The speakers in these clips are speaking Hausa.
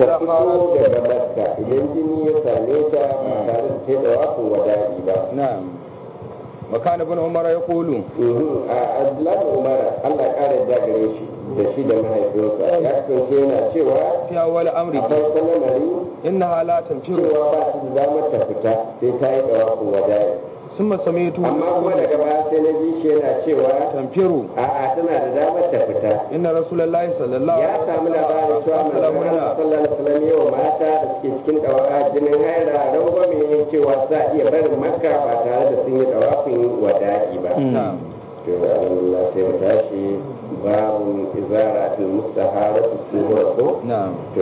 إذا fito خرج daga makka idan jini ya same ta ba tare da ta yi dawafin wada'i ba نعم وكان ابن عمر يقول Mhm. a abdullahi umar allah kara da gare shi da shi da mahaifinsa ya kasance yana cewa في أول a أمره farkon lamari إنها لا تنفر cewa ba su da damar ta fita sai ta yi dawafin wada'i ثم سمعته amma kuma daga baya sai na ji shi yana cewa تنفر a'a tana da damar ta fita إن رسول الله صلى الله ya عليه samu labarin cewa manzon Allah sallallahu alaihi wasallam yau mata da suke cikin dawaka jinin haila rangwame ne cewa za a iya barin makka ba tare da sun yi dawafin wada'i ba نعم to alhamdulillah sai mu tashi babu izaratul mustaharatu suhura ko نعم to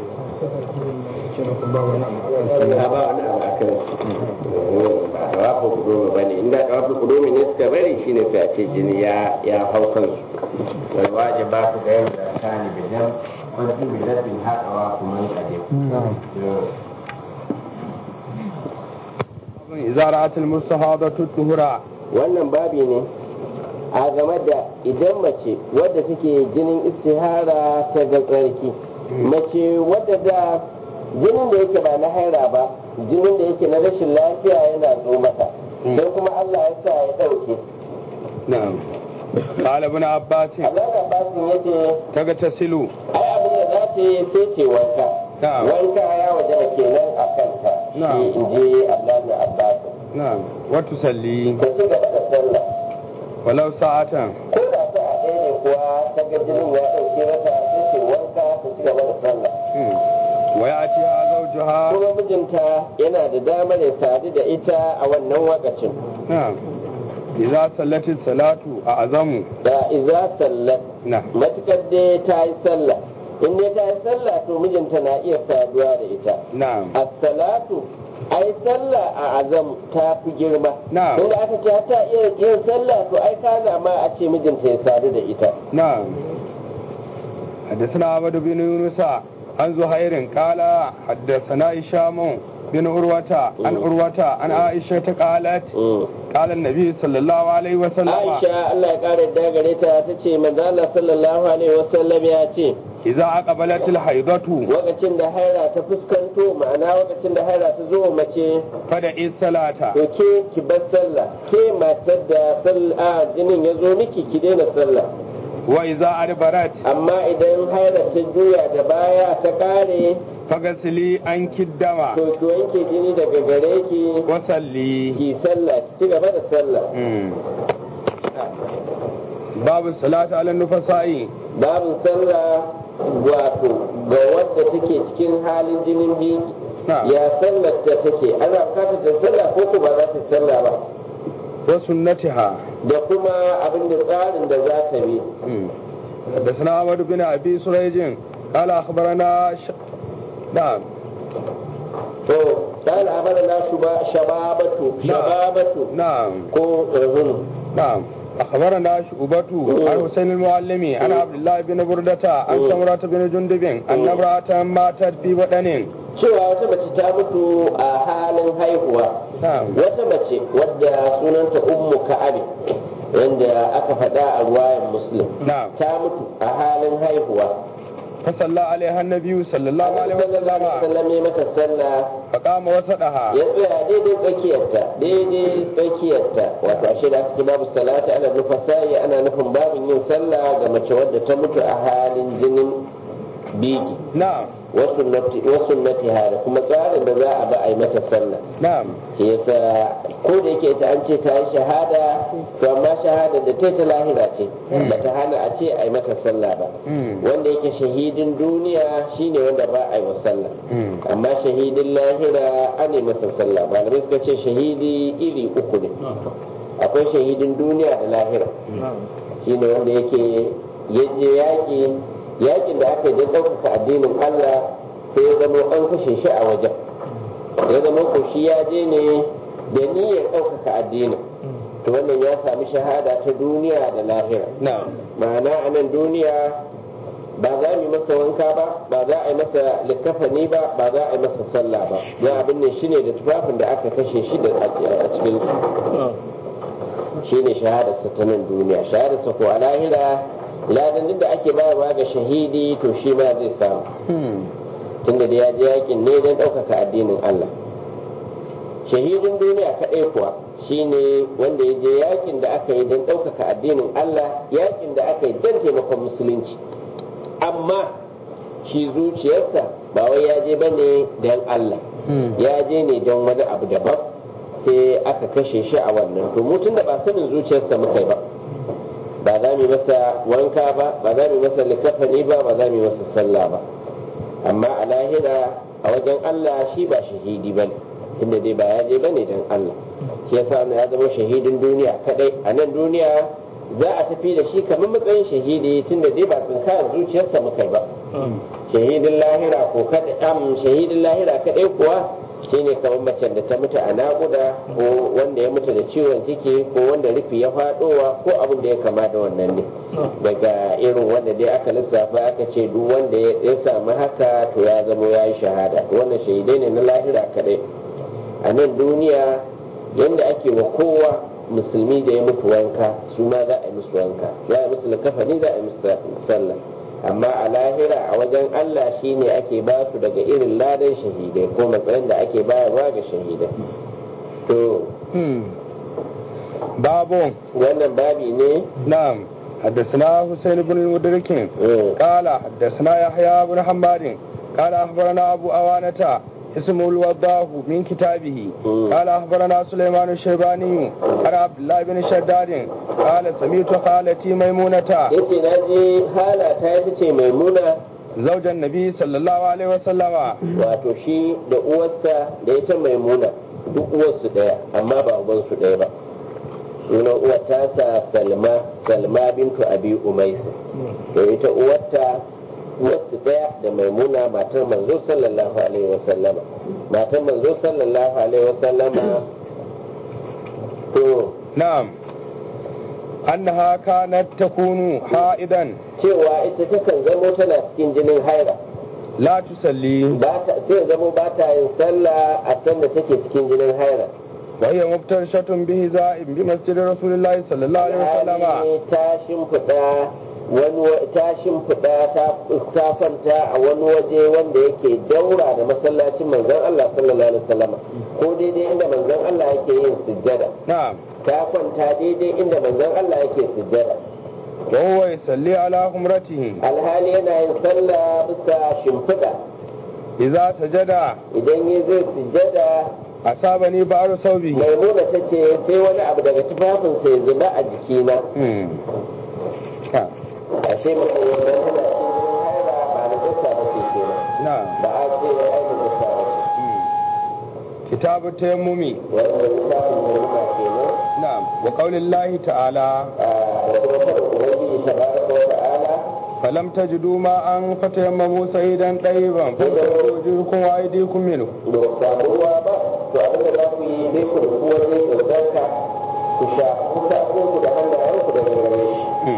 ba wani abu a kan ba dawafin kudumi ba ne inda dawafin kudumi ne suka bari shine sai a ce jini ya ya hau kansu wal wajiba ku ga yau da kani bidan wani bidan bin haɗawa kuma yi kaje إذا رأت المستحاضة الطهرة wannan babi ne a game da idan mace wadda take jinin istihara ta ga tsarki mace wadda da jinin da yake ba na haira ba jinin da yake na rashin lafiya yana zo mata don kuma Allah ya sa ya ɗauke نعم قال ابن عباس Allah da basin yace تغتسل ai abin da za ta yi sai ce wanka نعم wanka ya waje kenan a kanta Na'am. in ji Allah da Abbas نعم وتصلي ta ci gaba da sallah ولو ساعة ko da ta a ɗaya ne kuwa ta ga jinin ya ɗauke mata sai ce wanka ta ci gaba da sallah مم. ويأتيها زوجها kuma mijinta yana da damar ya sadu da ita a wannan wakacin نعم إذا صلت الصلاة أعظم da iza sallat نعم matukar dai ta yi sallah in dai ta yi sallah to mijinta na iya saduwa da ita نعم as-salatu ai sallah a azam ta fi girma Na'am. inda aka ce ta iya yin sallah to ai ka zama a ce mijinta ya sadu da ita نعم حدثنا عبد بن يونس عن زهير قال حدثنا هشام بن عروة عن عروة عن عائشة قالت قال النبي صلى الله عليه وسلم Aisha Allah ya kare da gare ta ta ce manzo Allah sallallahu alaihi wasallam ya ce إذا أقبلت الحيضة lokacin da haira ta fuskanto ma'ana lokacin da haira ta zo mace فدعي الصلاة to ke ki bar sallah ke matar da sallah jinin ya zo miki ki daina sallah وإذا أدبرت amma idan haira ta juya da baya ta kare فغسلي عنك الدم to ki wanke jini daga gare ki وصلي ki sallah ki ci gaba da sallah مم. باب الصلاة على النفساء babu sallah wato ga wadda take cikin halin jinin biki نعم ya sallar ta take ana bukatar ta sallah ko ko ba za ta sallah ba وسنتها da kuma abin da tsarin da za ta bi مم. حدثنا عمر بن ابي سريج قال اخبرنا ش... نعم to قال أمرنا شبا- شبابة شبابة نعم ko uhum. نعم أخبرنا شعبة عن حسين المعلم عن عبد الله بن بردة عن سمرة بن جندب أن امرأة ماتت في بدن cewa wata mace ta mutu a halin haihuwa نعم wata mace wadda sunanta ummu ka'abi wanda aka faɗa a ruwayan muslim نعم ta mutu a halin haihuwa فصلى عليها النبي صلى الله عليه sallallahu alaihi وسلم wasallam ya mata sallah فقام وسطها ya tsaya daidai tsakiyarta daidai tsakiyarta wato ashe da aka ce babu salati ana nufin sa'i ana nufin babin yin sallah ga mace wadda ta mutu a halin jinin biki نعم wasu nati da kuma tsarin da za a ba a yi mata sallah نعم shi yasa ko da yake ta an ce ta yi shahada to amma shahada da ta ta lahira ce ba ta hana a ce a yi mata sallah ba مم. wanda yake shahidin duniya shine wanda ba a yi wa sallah مم. amma shahidin lahira an yi masa sallah malamai suka ce shahidi iri uku ne akwai shahidin duniya da lahira shine wanda yake yaje yaƙi yaƙin da aka yi don ɗaukaka addinin Allah sai ya zama an kashe shi a wajen ya zama ko shi ya je ne da niyyar ɗaukaka addinin to wannan ya sami shahada ta duniya da lahira نعم ma'ana a nan duniya ba za mu yi masa wanka ba ba za a yi masa likafani ba ba za a yi masa sallah ba don abin ne shine da tufafin da aka kashe shi da a cikin shine shahadarsa ta nan duniya shahadarsa ko a lahira ladan duk da ake bayarwa ga shahidi to shi ma zai samu مم. tunda da ya je yakin ne don ɗaukaka addinin Allah shahidin duniya kaɗai kuwa shine wanda ya je yakin da aka yi don ɗaukaka addinin Allah yakin da aka yi don taimakon musulunci amma shi zuciyarsa ba wai ya je bane don Allah ya je ne don wani abu daban sai aka kashe shi a wannan to mutum da ba sanin zuciyarsa muka yi ba ba za mu yi masa wanka ba ba za mu yi masa likafani ba ba za mu yi masa sallah ba amma a lahira a wajen Allah shi ba shahidi ba ne tunda dai ba ya je ba ne don Allah shi yasa ya zama shahidin duniya kadai a nan duniya za a tafi da shi kamar matsayin shahidi tunda dai ba tsinkayar zuciyarsa muka yi ba shahidin lahira ko kada am shahidin lahira kadai kuwa shine kamar macen da ta mutu a naƙuda ko wanda ya mutu da ciwon ciki ko wanda rufi ya faɗowa ko abin da ya kama da wannan ne daga irin wanda dai aka lissafa aka ce duk wanda ya samu haka to ya zama ya yi shahada wannan shahidai ne na lahira kadai a nan duniya yadda ake wa kowa musulmi da ya mutu wanka su ma za a yi musu wanka za a yi musu likafani za a yi musu sallah amma a lahira a wajen Allah shine ake ba su daga irin ladan shahidai ko matsayin da ake bayarwa ga shahidai to babu wannan babi ne نعم حدثنا حسين بن المدرك قال حدثنا يحيى بن حماد قال اخبرنا ابو اوانه اسمه الوضاه من كتابه قال اخبرنا سليمان الشيباني عن عبد الله بن شداد قال سمعت خالتي ميمونه yace na ji hala ta ita ce maimuna زوج النبي صلى الله عليه وسلم wato shi da uwarsa da ita maimuna duk uwarsu daya amma ba ubansu daya ba sunan uwar tasa salma salma bintu abi umaisi to ita uwarta uwarsu daya da maimuna matar manzo sallallahu alaihi wasallama matar manzo sallallahu alaihi wasallama to نعم أنها كانت تكون حائدا cewa ita takan zamo tana cikin jinin haira لا تصلي ba ta sai zamo ba ta yin sallah a sanda take cikin jinin haira وهي مفترشة بهزاء بمسجد رسول الله صلى الله عليه وسلم Hali ta shimfiɗa wani wa- ta shimfiɗa ta ta kwanta a wani waje wanda yake daura da masallacin manzon Allah sallallahu alaihi wasallam ko daidai inda manzon Allah yake yin sujjada نعم ta kwanta daidai inda manzon Allah yake sujjada وهو يصلي على خمرته alhali yana yin sallah bisa shimfiɗa إذا سجد idan ya zai sujjada أصابني بعض ثوبه maimuna ta ce sai wani abu daga tufafinsa ya zuba a jikina مم. آه. ashe mutum wanda yana cikin haira ba na dasa ba ce kenan نعم ba a ce ya aini dasa ba ce مم. كتاب التيمم wanda littafin maimuna kenan نعم وقول الله تعالى a da kuma fara ubangiji ta baraka wa ta'ala فلم تجدوا ماء فتيمموا سعيدا طيبا فامسحوا وجوهكم وأيديكم منه da ba samu ruwa ba to abin da za ku yi sai ku rufu wajen tsarka ku sha kusa ku da hannayenku da gare shi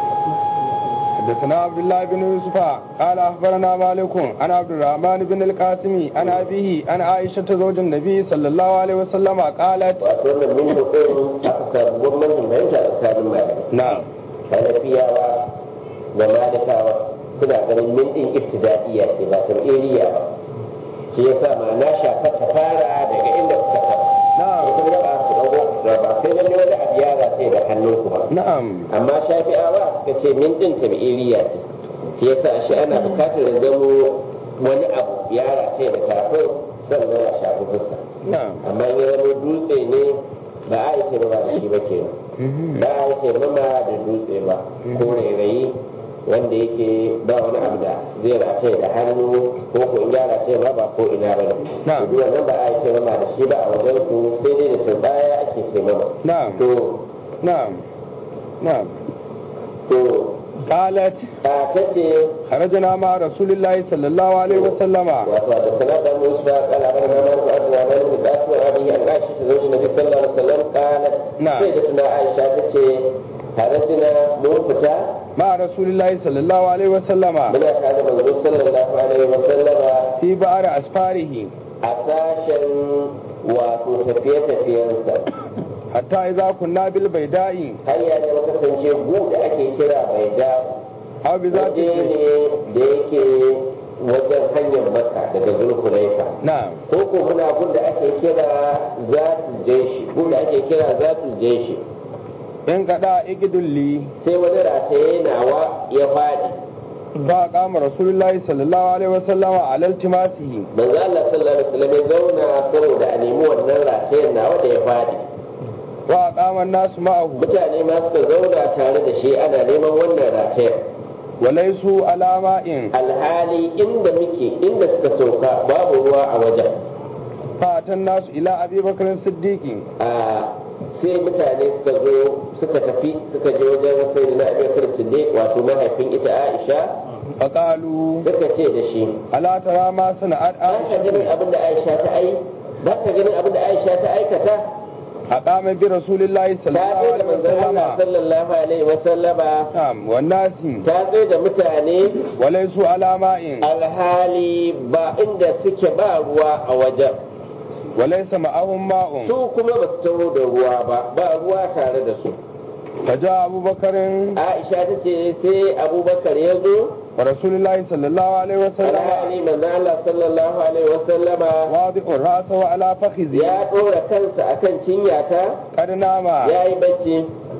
حدثنا عبد الله بن يوسف قال اخبرنا مالك عن عبد الرحمن بن القاسم عن ابيه عن عائشه زوج النبي صلى الله عليه وسلم قالت wato wannan min hukun aka samu gwamnatin fahimta a tsakanin malamai نعم hanafiyawa da malikawa suna ganin min din ibtida'iyya ce ba iriya ba shi yasa ma na shafa ta fara daga inda kuka taba نعم kun ga ba su dago da ba sai lalle wani abu ya sai da hannunku ba نعم amma shafi'awa suka ce min din tabi'iriya ce shi yasa shi ana bukatar da zamo wani abu ya sai da kafin sannan a shafi fuska نعم amma in ya zama dutse ne ba a yi taimama da shi ba ke ba a yi taimama da dutse ba ko rairayi wanda yake ba wani abu da zai rataye da hannu ko ko in ya rataye ba ba ko ina ba ne Na'am. duk wannan ba a yi taimama da shi ba a wajen su sai dai da turbaya ake taimama نعم to نعم نعم to قالت a ta ce خرجنا مع رسول الله صلى الله عليه وسلم wato da sanata musa kala bar na man abu wa man da kasu wa bihi an aisha ta zauji nabi sallallahu alaihi wasallam kala Na'am. sai da tuna aisha ta ce harajina mun fita مع رسول الله صلى الله عليه وسلم muna tare da manzo sallallahu alaihi wasallama في بئر أسفاره a sashen wato tafiye-tafiyensa حتى إذا كنا بالبيداء har ya ne kasance gu da ake kira bai da أو بذات waje ne da yake wajen hanyar maka daga zulhulaifa na'am ko ko muna gun da ake kira zatul jeshi gun da ake kira zatul jeshi in kada ikidulli sai wani rataye nawa ya faɗi ba kama rasulullahi sallallahu alaihi wasallama ala iltimasihi manzo Allah sallallahu alaihi wasallam ya zauna saboda a nemi wannan ratayen nawa da ya faɗi wa kama nasu ma'ahu mutane ma suka zauna tare da shi ana neman wannan ratayen walaisu alama in alhali inda muke inda suka sauka babu ruwa a wajen fatan nasu ila abi bakarin siddiqi a sai mutane suka zo suka tafi suka je wajen sai na abubakar siddiq wato mahaifin ita aisha faqalu suka ce da shi ala tara ma sana'at ba ka ganin abin da aisha ta ai ba ka ganin abin da aisha ta aikata aqama bi rasulillahi ta sallallahu tsaye da alaihi manzon Allah wasallama sallallahu alaihi wasallama na'am wan nasi ta tsaye da mutane walaisu alama in alhali ba inda suke ba ruwa a wajen walaisa ma'ahum ma'un su kuma ba su taho da ruwa ba ba ruwa tare da su faja abubakarin aisha ta ce sai abubakar ya zo wa rasulillahi sallallahu alaihi wasallama alhali manzo Allah sallallahu alaihi wasallama wadi'ur ra'sa wa ala fakhizi ya dora kansa akan cinyata qad nama ya yi bacci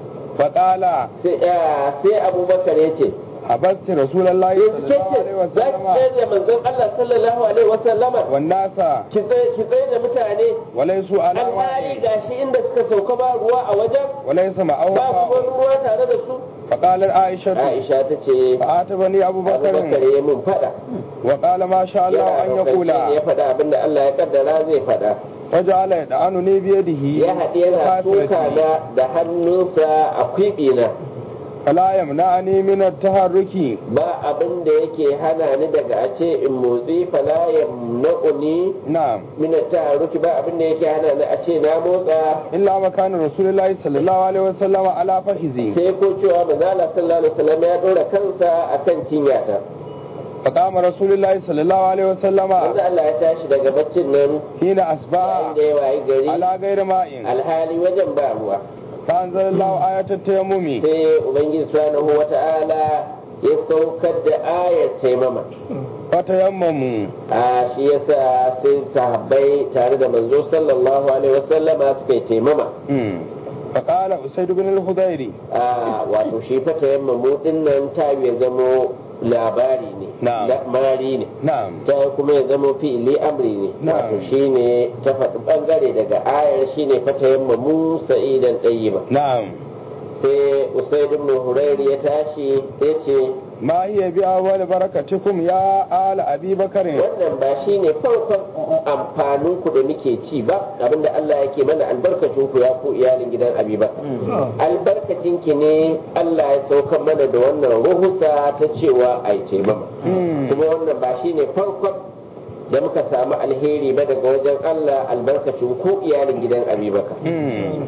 faqala sai ah, sai abubakar ya ce habasti rasulullahi yanzu ke sallallahu ce alaihi za ki tsaye wasallama da manzon Allah sallallahu alaihi wasallama wan nasa ki tsaye ki tsaye da mutane walaisu alama alhali in gashi inda suka sauka ba ruwa a wajen walaisa ma'ahum ba kuma ma'un ruwa tare da su faqalat aisha Aisha ta ce fa'atabani abubakar abubakarin ya mun fada wa qala ma sha Allah an Yana yaqula ya faɗa abinda Allah ya kaddara zai faɗa waja'ala yad'anuni bi yadihi ya haɗe yana tuka na da hannunsa a kwiɓina fala yamna'ani min at-taharruki ba abin da yake hana ni daga a ce in motsi fala yamna'uni na'am min taruki ba abin da yake hana ni a ce na motsa illa makanin rasulullahi sallallahu alaihi wasallam ala fahizi sai ko cewa manzo Allah sallallahu alaihi wasallam ya dora kansa akan cinyata faqama rasulullahi sallallahu alaihi wasallam manzo Allah ya tashi daga baccin nan hina yayin asbaha da ya wayi gari ala ghairi ma'in alhali wajen ba ruwa fa anzalallahu ayatat tayammumi sai ubangiji subhanahu wata'ala ya saukar da ayar taimama fa tayammamu a shi yasa sai sahabbai tare da manzo sallallahu alaihi wasallama suka yi taimama mm faqala usayd ibn al-hudayri a wato shi fa tayammamu din nan ta ya zamo labari ne Na'am. la- mari ne na'am ta kuma ya zamo fi'ili amri ne Na'am. wato shine ta faɗi bangare daga ayar shine fa tayammamu sa'idan tayyiba na'am sai usaid ibn hurairi ya tashi ya ce ma hiya bi awwal barakatikum ya ala abi bakarin wannan ba shi ne farkon amfanin ku da muke ci ba abinda Allah yake mana albarkacin ku ya ku iyalin gidan Abiba albarkacin ki ne Allah ya saukar mana da wannan ruhusa ta cewa ai taimama Mm. kuma wannan ba shi ne farkon da muka samu alheri ba daga wajen Allah albarkacin ku iyalin gidan Abibakar mm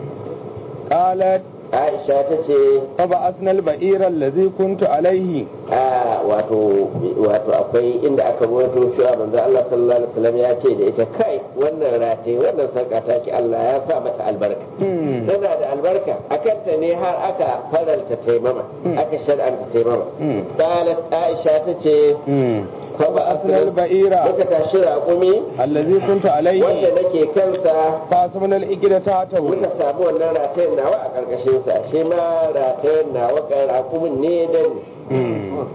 qalat Aisha ta ce فبعثنا البئير الذي كنت عليه a wato wato akwai inda aka rawaito cewa manzo Allah sallallahu alaihi wasallam ya ce da ita kai wannan rate wannan sarka ta ki Allah ya sa mata albarka Mm. tana da albarka akan ta ne har aka faralta taimama aka shar'anta taimama Mm. qalat Aisha ta ce Mm. فبعثنا البئير muka tashi raƙumi الذي كنت wanda عليه nake kansa فأصبنا الإجرة تحته muka samu wannan ratayen nawa a ƙarƙashin sa shi ma ratayen nawa kan raƙumin ne dan مم.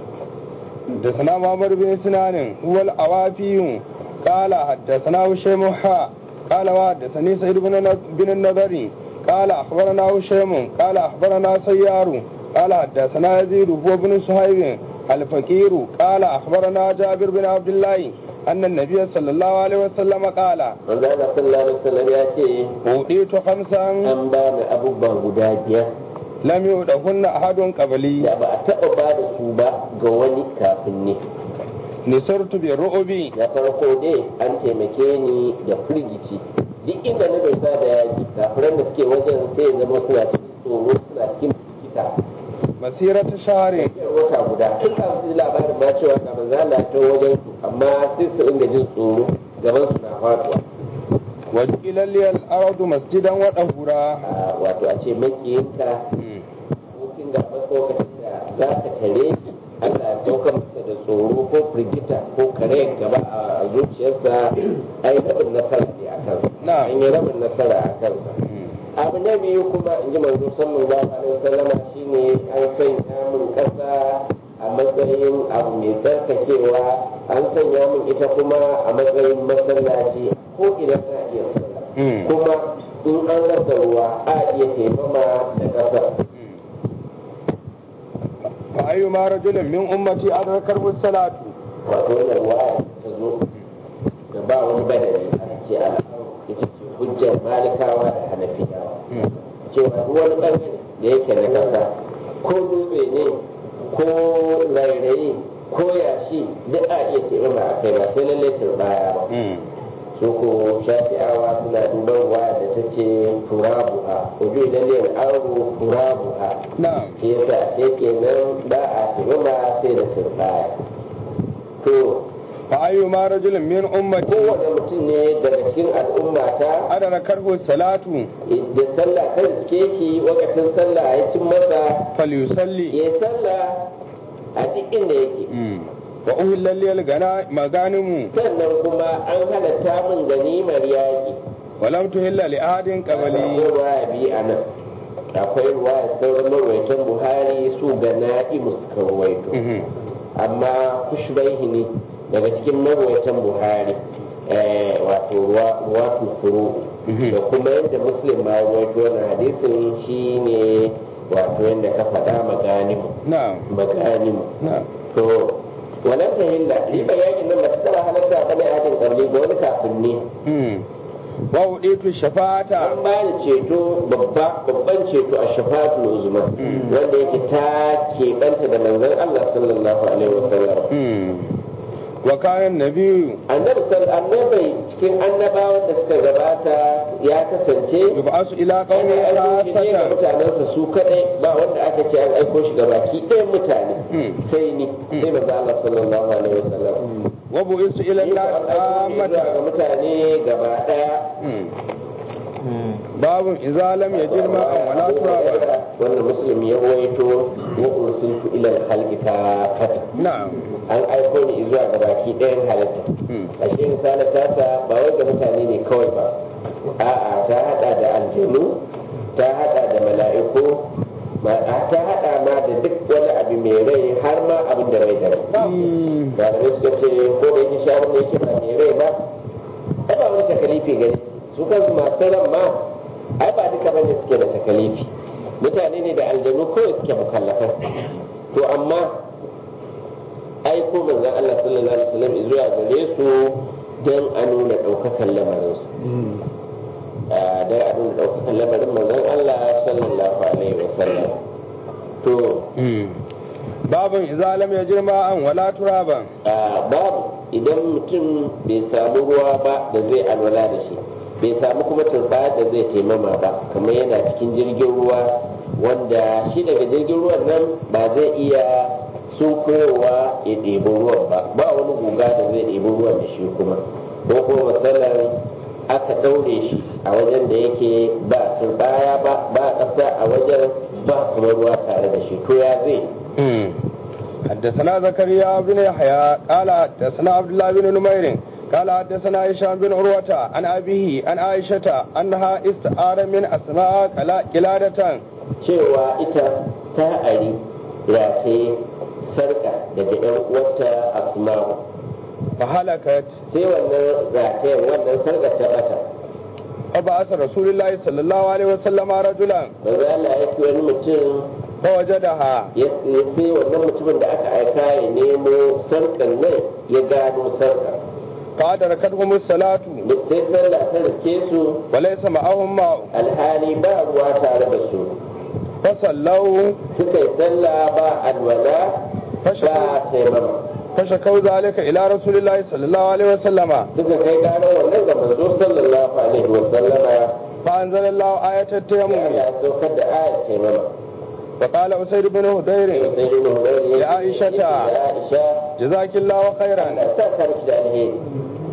حدثنا محمد بن سنان هو الأوافي قال حدثنا هشيم حاء قال وحدثني سعيد بن بن النضري قال أخبرنا هشيم قال أخبرنا سيار قال حدثنا يزيد هو بن صهيب الفقير قال أخبرنا جابر بن عبد الله أن النبي صلى الله عليه وسلم قال manzo Allah sallallahu alaihi wasallam ya ce أوتيت خمسا an ba ni abubuwa guda biyar لم يؤتهن أحد قبلي da ba a taɓa ba da su ba ga wani kafin ni نصرت بالرعب na farko dai an taimake ni da firgici duk inda na dosa da yaji kafiran da suke wajen sai ya zama suna cikin tsoro suna cikin firgita مسيرة شهر Tafiyar wata guda tun kafin su ji labarin ma cewa ga manzo Allah ta wajen su amma sai su inda jin tsoro gaban su na faduwa وجعل لي الأرض مسجدا وطهورا a wato a ce makiyinka abokin da lokacin da za ka tare shi Allah ya sauka masa da tsoro ko firgita ko kare gaba a zuciyarsa ai rabin nasara ne a kansa Na'am. an yi rabin nasara a kansa abu na biyu kuma in ji manzo sallallahu alaihi wasallam shine an sanya min kasa a matsayin abu mai tsarkakewa an sanya min ita kuma a matsayin masallaci ko idan na iya sallah Mm. kuma in an rasa ruwa a iya taimama da ƙasa fa ayyuma rajulin min ummati adrakarhu salatu wato wannan ruwa ta zo da ba wani badari aka ce al'amu ita ce hujjar malikawa da hanafiyawa cewa duk wani ɓangare da yake na ƙasa ko dutse ne ko rairayi ko yashi duk a iya taimama a kai ba sai lallai turbaya ba su ko shafi'awa suna duban ruwa da ta ce turabuha uju lallai aro turabuha na'am shi yasa sai kenan ba a taimama sai da turbaya to fa ayyuma rajulin min ummati kowane mutum ne daga cikin al'ummata adrakarhu salatu da sallah ta riske shi wakacin sallah ya cin masa falyusalli ya yi sallah a duk inda yake wa uhilla lil gana maganimu sannan kuma an halatta min ganimar yaƙi wa lam tuhilla li ahadin akwai qabli ruwaya biyu a nan akwai ruwaya sauran marwaitan buhari su ga na'imu suka ruwaito amma kushbaihi ne daga cikin marwaitan buhari eh, wato ruwatu furu Mhm. da kuma yadda muslim ma ruwaito wannan hadisin shine wato yadda ka faɗa maganimu na'am maganimu na'am to wannan ta hilla riba yakin nan ba ta taba halatta ba ne ajin ƙarni ga wani kafin ne Mm. wa uditu shafa'ata an ba da ceto babba babban ceto a shafatul uzma wanda yake ta keɓanta da manzon Allah sallallahu alaihi wasallam Mm. wa kana nabiyyu annabi sal annabi cikin annabawan da suka gabata ya kasance yub'asu ila ana qaumi aiko shi ne ga khasatan mutanensa su kadai ba wanda aka ce an aiko shi ga baki ɗayan mutane Mm. sai ni sai manzo Allah sallallahu alaihi wasallam wa bu'istu ila Ni ko an-nas an aiko ni zuwa ga ammatan mutane gaba ɗaya Mm. babun idza lam yajid ma'an wala turaba wanda musulmi ya rawaito wa ursiltu ila al-khalqi kafata na'am an aiko ni zuwa ga baki ɗayan halitta Mm. ashe misali tasa ba wai ga mutane ne kawai ba a'a ta hada da aljanu ta hada da mala'iku ma- ta hada ma da duk wani abu mai rai har ma abin da rai da rai Mm. malamai suka ce ko da yake shawar da yake ba mai rai ba ai ba wani takalifi gare su kansu masu ran ma ai ba duka bane suke da takalifi mutane ne da aljanu kawai suke mukallafan to amma ai ko manzon Allah sallallahu alaihi wasallam zuwa gare su dan a nuna daukakan lamarin su dan a nuna daukakan lamarin manzon Allah sallallahu alaihi wasallam to Mm. babun idza lam yajid ma'an wala turaban a babu idan mutum bai samu ruwa ba da zai alwala da shi bai samu kuma turba da zai taimama ba kamar yana cikin jirgin ruwa wanda shi daga jirgin ruwan nan ba zai iya sunkuyowa ya ɗebi ruwan ba ba wani guga da zai ɗebi ruwan da shi kuma ko kuma matsalar aka ɗaure shi a wajen da yake ba turbaya ba ba ƙasa a wajen ba kuma ruwa tare da shi to ya zai Mm. حدثنا زكريا بن يحيى قال حدثنا عبد الله بن نمير قال حدثنا هشام بن عروة عن أبيه عن عائشة أنها استعار من أسماء قلا- قلادة cewa ita ta ari rataye sarka daga yan uwarta asma'u فهلكت sai wannan ratayen wannan sarka ta bata فبعث رسول الله صلى الله عليه وسلم رجلا manzo Allah ya ce wani mutum فوجدها ya ya sai wannan mutumin da aka aika ya nemo sarkan nan ya gano sarka فأدركتهم الصلاة sai sallah ta riske su وليس معهم ماء alhali ba ruwa tare da su فصلوا suka yi sallah ba alwala ba taimama فشكوا ذلك إلى رسول الله صلى الله عليه وسلم suka kai gano wannan ga manzo sallallahu alaihi wa sallama فأنزل الله آية ya التيمم ya saukar da ayat taimama فقال أسيد بن هدير sai dai mu gani Ya Aisha ta. ya Aisha جزاك الله خيرا Allah sa ka miki da alheri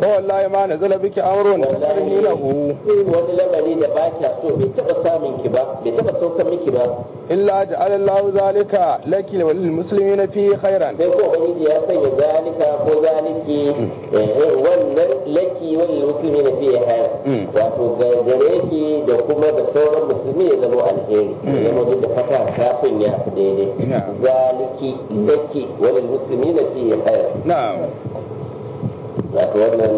wallahi ma nazala biki amrun takrhilahu wani lamari da ba kya so bai taba samun ki ba bai taba saukan miki ba illa ja'ala Allahu zalika laki wa lil muslimina fi khairan sai ko ubangiji ya sanya zalika ko zaliki eh, wannan laki wani musulmi na fiye haya Mm. wato ga gare ki da kuma da sauran musulmi ya zama alheri ya zama duk da fata kafin ya fi daidai Yeah. zaliki laki wani musulmi na fiye haya na'am wato wannan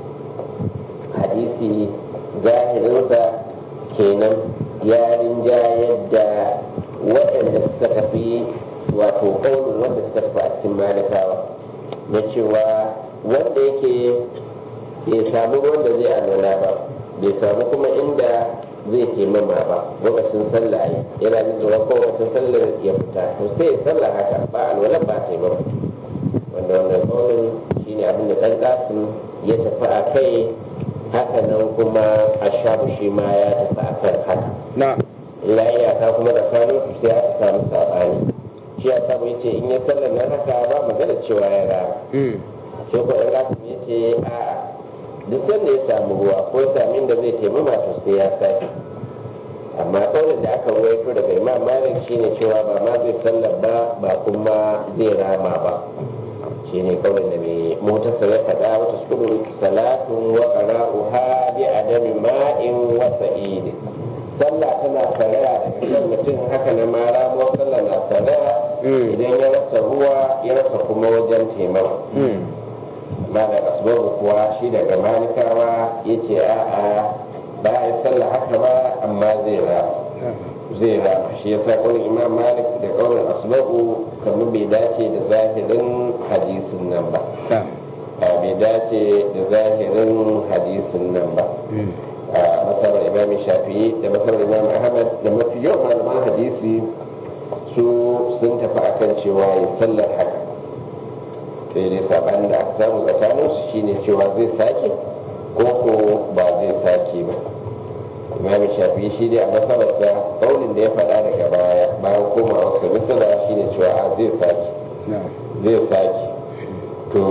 hadisi zahirinsa kenan ya rinjayar da waɗanda suka tafi wato ƙaunin wanda suka tafi a cikin malikawa na cewa wanda yake bai samu wanda zai alwala ba bai samu kuma inda zai taimama ba lokacin sallah ya yana jin tsoron ko lokacin sallar ya fita to sai ya sallah haka ba alwala ba taimama wanda wannan ƙaunin shine abin da ɗan ƙasim ya tafi a kai haka nan kuma a shafu shi ma ya tafi a kan haka na'am illa iyaka kuma da kano su sai aka samu saɓani shi ya samu ya ce in ya sallar nan haka ba magana cewa ya rama mm shi ko ɗan ƙasim ya ce a'a duk sanda ya samu ruwa ko ya sami inda zai taimama to sai ya sake amma ƙaunin da aka ruwaito daga imam malik shine cewa ba ma zai sallar ba ba kuma zai rama ba shine ƙaunin da mai motarsa ya faɗa wata sukuru salatun wa qara'uha bi adami ma'in wa sa'id sallah tana saraya daga kan mutum haka na ma ramo sallah na saraya Mm. idan ya rasa ruwa ya rasa kuma wajen taimama mm malam asbabu kuwa shi daga malikawa ya ce a'a ba a yi sallah haka ba amma zai rama zai rama shi ya sa ƙaunin imam malik da ƙaunin asbabu kamar bai dace da zahirin hadisin nan ba na'am a bai dace da zahirin hadisin nan ba mm a masarar imam shafi'i da masarar imam ahmad da mafi yawan malaman hadisi su sun tafi akan cewa ya sallar haka sai dai sabanin da aka samu tsakanin su shine cewa zai sake ko ko ba zai sake ba imam shafi'i shi dai a masalarsa kaulin da ya faɗa daga baya bayan komawa sa misala shine cewa a zai sake na'am zai sake to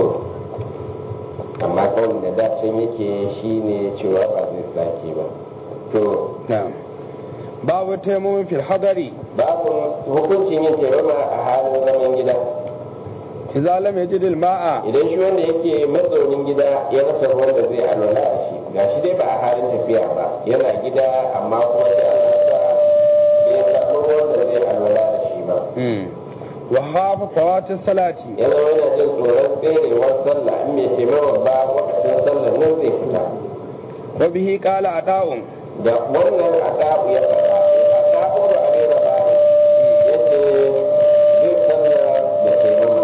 amma kawai da dacin yake shine cewa ba zai sake ba to na'am babu taimamin fil hadari babu hukuncin yin taimama a halin zaman gida idza lam yajid al ma'a idan shi wanda yake mazaunin gida ya rasa ruwan da zai alwala da shi ga shi dai ba a halin tafiya ba yana gida amma kuma sai Allah sa bai samu ruwan da zai alwala da shi ba mm wa khafa fawati salati ya zama yana jin tsoron tserewar sallah in mai taimama ba wakacin sallar nan zai fita wa bihi qala ata'un da wannan adabu ya faɗa adabu da abin da ba ya ce zai sallah da taimama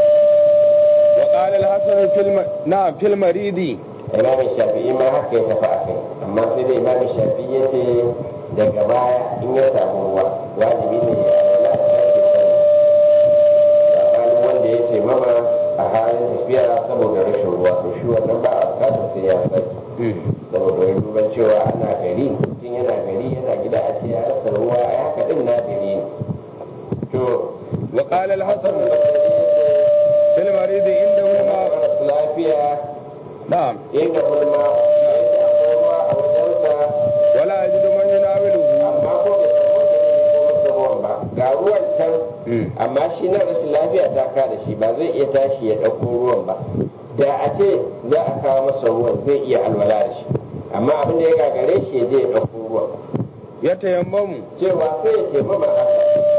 wa qala al hasan fil ma- na'am fil maridi imamin shafi'i ma haka ya tafi a kai amma sai dai imamin shafi'i ya ce daga baya in ya samu ruwa wajibi ne ya alwala da sake sallah tsakanin wanda ya taimama a halin tafiya saboda rashin ruwa to shi wannan ba a bukatar sai ya sake mm saboda ya duba cewa ana gari mutum yana gari yana gida a ce ya rasa ruwa a haka din na gari ne to wa qala al hasan fil maridi inda ma maras lafiya na'am inda hulma yake akwai ruwa a wajensa wala yajidu man yunawiluhu amma ko bai samu da ne ko masa ruwan ba ga ruwan can mm amma shi na rashin lafiya ta ka da shi ba zai iya tashi ya ɗauko ruwan ba da a ce za a kawo masa ruwan zai iya alwala da shi amma abin da ya gagare shi ya je ya ɗauko ruwan ya tayammamu cewa sai ya taimama haka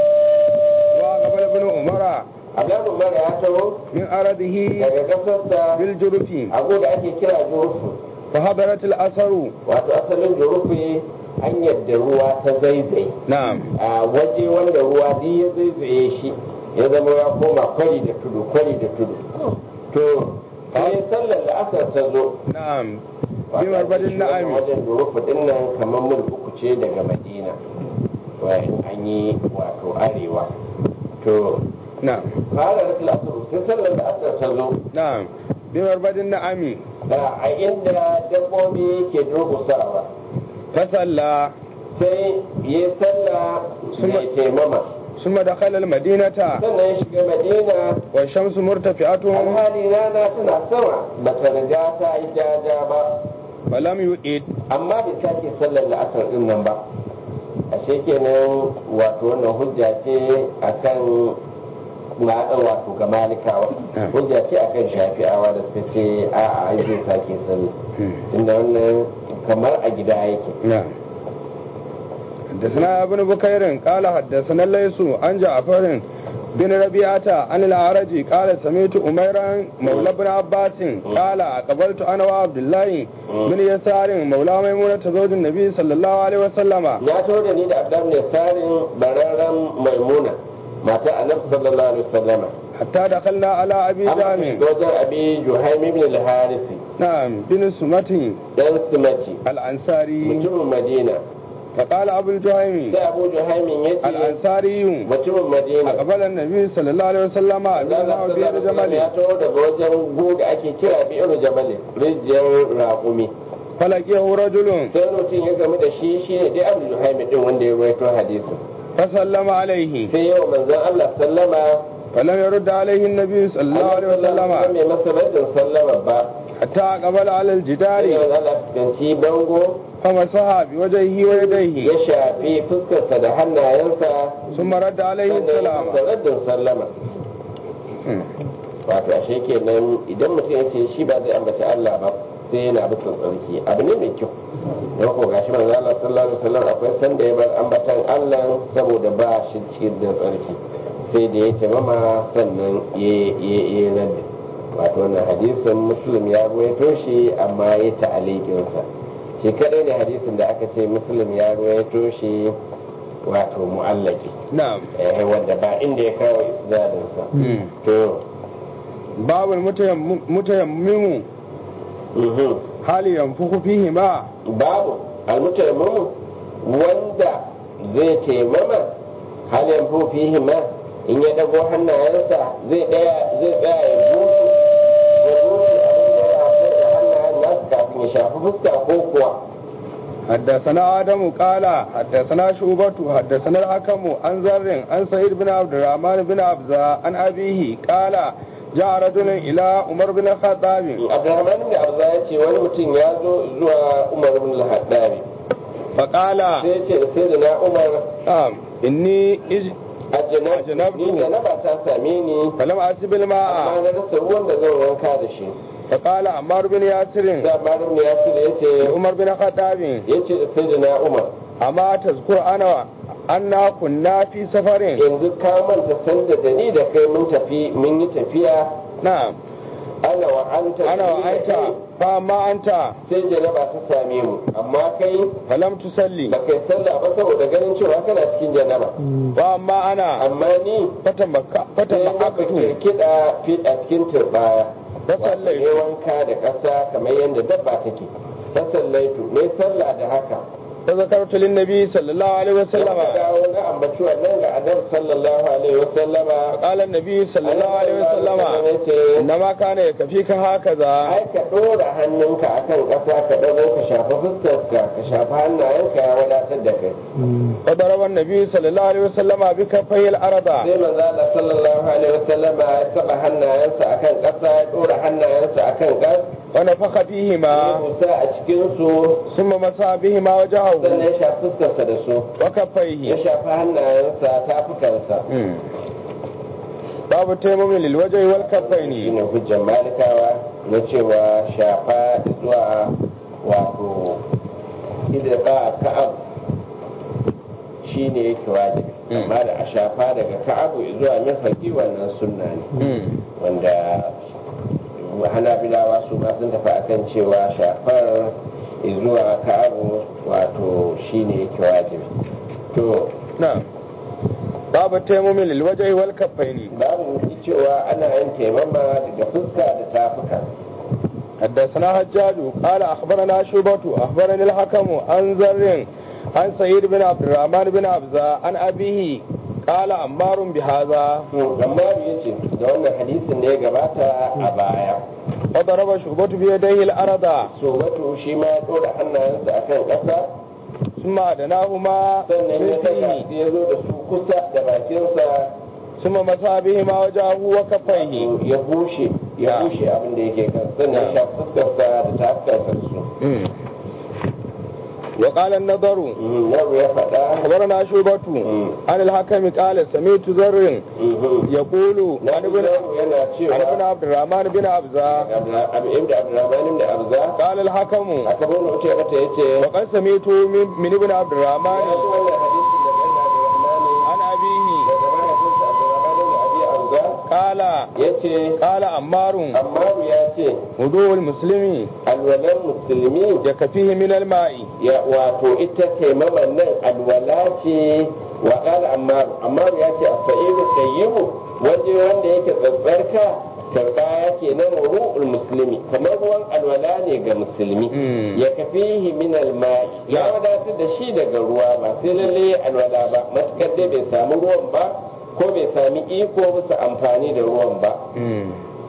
wa qabala ibn umara Abdullahi Umar ya taho min aradihi daga kasarsa bil jurfi abu da ake kira jurufu fa hadarat al asaru wato asalin jurufu hanyar da ruwa ta zaizai na'am a waje wanda ruwa duk ya zaizaye shi ya zama ya koma kwari da tudu kwari da tudu to sai sallar da asar ta zo na'am wato bi marbadin na'ami wajen jurufu din nan kamar mil uku ce daga madina wayan an yi wato arewa to na'am fara rasul asar sai sallar da asar ta zo na'am bi marbadin na'ami da a inda dabbobi ke durkusawa fa salla sai ya sallah mai taimama ثم دخل المدينة sannan ya shiga madina والشمس مرتفعة alhali rana tana sama ba ta riga ta yi jaja ba فلم يؤد amma bai sake sallar la'asar din nan ba ashe kenan wato wannan hujja ce akan na wato ga malikawa hujja ce akan shafi'awa da suka ce a'a ai zai sake sallar tunda wannan kamar a gida yake نعم حدثنا ابن بكير قال حدثنا الليث عن جعفر بن ربيعة عن الأعرج قال سمعت أميرا مولى بن عباس قال أقبلت أنا وعبد الله بن يسار مولى ميمونة زوج النبي صلى الله عليه وسلم na taho da ni da abdan ne sarin bararren maimuna mata annabi sallallahu alaihi wasallama حتى دخلنا على أبي an جامع shiga wajen abi juhaim ibn al-harisi نعم بن سمة dan simaci الأنصاري mutumin madina فقال أبو الجهيم sai abu juhaimin ya ce الأنصاري mutumin madina أقبل النبي صلى الله عليه وسلم Allah بنا sallallahu وبير alaihi wasallam جمل ya taho daga wajen gu da ake kira bi'ir jamalin rijiyar raƙumi فلقيه رجل sai mutum ya gamu da shi shi ne dai abu juhaimin din wanda ya rawaito hadisin فسلم عليه sai yau manzon Allah sallama فلم يرد عليه النبي صلى الله عليه وسلم mai masa raddin sallama ba حتى أقبل على sai الجدار yau Allah fuskanci bango فمسح بوجهه ya ويديه shafi fuskarsa da hannayensa ثم رد عليه sannan ya السلام masa raddin sallama wato ashe kenan idan mutum ya ce shi ba zai ambaci Allah ba sai yana bisa tsarki abu ne mai kyau da ko gashi manzo Allah sallallahu alaihi wasallam akwai sanda ya bar ambatan Allah saboda ba shi cikin da tsarki sai da ya ce mama sannan ya ya ya nadda wato wannan hadisin muslim ya ruwaito shi amma ya ta'aliqin sa shi kadai ne hadisin da aka ce muslim ya ruwaito shi wato mu'allaki نعم eh wanda ba inda ya kawo isnadin sa مم. to باب المتيمم متيمم mhm. هل ينفخ فيهما babu almutaimamu wanda zai taimama halin fihi ma in ya dago hannayensa zai daya zai tsaya ya bushe ya bushe abin da ya haifar da hannayen nasu kafin ya shafi fuska ko kuwa حدثنا آدم قال حدثنا شعبة حدثنا الحكم عن زر عن سعيد بن عبد الرحمن بن عبزة عن أبيه قال جاء رجل إلى عمر بن الخطاب abdurrahman ibn arza ya ce wani mutum ya zo zuwa umar ibn al-haddari فقال sai ya ce da sai da na umar نعم إني إج... ajinab ni janaba ta same ni فلم أسب amma الماء na rasa ruwan da zan wanka da shi فقال عمار بن ياسر da malam ya ce ya ce عمر بن الخطاب ya ce da sai da na umar أما تذكر أنا أنا كنا في سفر yanzu ka manta sanda da ni da kai mun tafi mun yi tafiya نعم ana wa anta أنا وأنت فأما أنت sai janaba ta same mu amma kai فلم تصلي ba kai sallah ba saboda ganin cewa kana cikin janaba وأما أنا amma ni فتمك sai na فتمكت kiɗa fi a cikin turbaya Fasallaitu. ne wanka da ƙasa kamar yadda dabba take fasallaitu ne sallah da haka فذكرت للنبي صلى الله عليه وسلم Aka dawo na ambaci wannan ga annabi sallallahu alaihi wasallama قال النبي صلى الله عليه وسلم ya ce إنما كان يكفيك هكذا ai ka ɗora hannunka akan ƙasa ka ɗago ka shafa fuskarka ka shafa hannayenka ya wadatar da kai فضرب النبي صلى الله عليه وسلم بكفيه الأرض sai manzo Allah sallallahu alaihi wasallama ya saba hannayensa akan ƙasa ya ɗora hannayensa akan ƙasa ونفخ ya فيهما busa a cikin su ثم مسح بهما وجهه sannan ya shafi fuskarsa da su ya وكفيه shafi hannayensa tafukansa مم. باب التيمم للوجه والكفين shine hujjar malikawa na cewa shafa zuwa wato idan ba ka'ab shine yake wajibi Mm. amma da a shafa daga ka'abu zuwa mirfaki wannan sunna ne مم. wanda hanabilawa su ma sun tafi akan cewa shafar zuwa ka'abu wato shine yake wajibi to نعم باب التيمم للوجه والكفين babu cewa ana yin taimama daga fuska da tafuka حدثنا حجاج قال اخبرنا شعبة اخبرني الحكم عن زر عن سعيد بن عبد الرحمن بن عبزة عن ابيه قال عمار بهذا amma ya ce da wannan hadisin da ya gabata a baya وضرب شعبة بيديه الارض so wato shi ma ya ɗora hannayensa akan ƙasa ثم أدناهما sannan ya daga من su ya zo da su kusa da bakinsa ثم مسح بهما وجهه وكفيه ya bushe ya Na. bushe abin da yake kan sannan ya shafi fuskarsa da tafukarsa da su مم. وقال النضر Mhm, yau ya faɗa أخبرنا شعبة مم. عن الحكم قال سمعت زر Mhm. يقول na عن ji ابن yau yana عن ابن cewa عبد الرحمن بن عبزة ibn abdurrahman da abza قال الحكم aka bani wuce mata yace وقد سمعت من, من ابن عبد ya الرحمن ji wannan hadisin daga ibn abdurrahman عن أبيه daga mahaifinsa abdurrahman da abi abza قال yace قال عمار Ammaru ya ce وضوء المسلم alwalan musulmi يكفيه من الماء ya wato ita taimaman nan alwala ce wa qala ammaru ammaru ya ce as-sa'idu tayyibu waje wanda yake tsatsarka tarba yake nan ru'ul muslimi kamar ruwan alwala ne ga musulmi Mm. ya kafihi min al-ma'i ya wadatar da shi daga ruwa ba sai lalle alwala ba matukar dai bai samu ruwan ba ko bai sami iko bisa amfani da ruwan ba مم.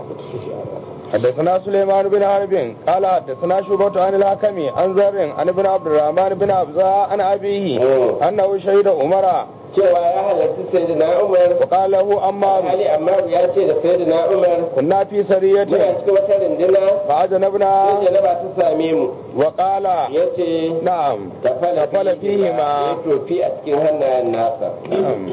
حدثنا سليمان بن حرب قال حدثنا شعبة عن الحكم عن زر عن ابن عبد الرحمن بن عبزة عن أبيه مم. أنه شهد عمر cewa ya halarci sayyidina Umar وقال له عمار Ali Ammaru ya ce da sayyidina Umar كنا في muna سرية cikin wata rinduna sai فأجنبنا janaba ta same mu وقال ya ce نعم tafala تفل فيهما ya tofi a cikin hannayen nasa نعم.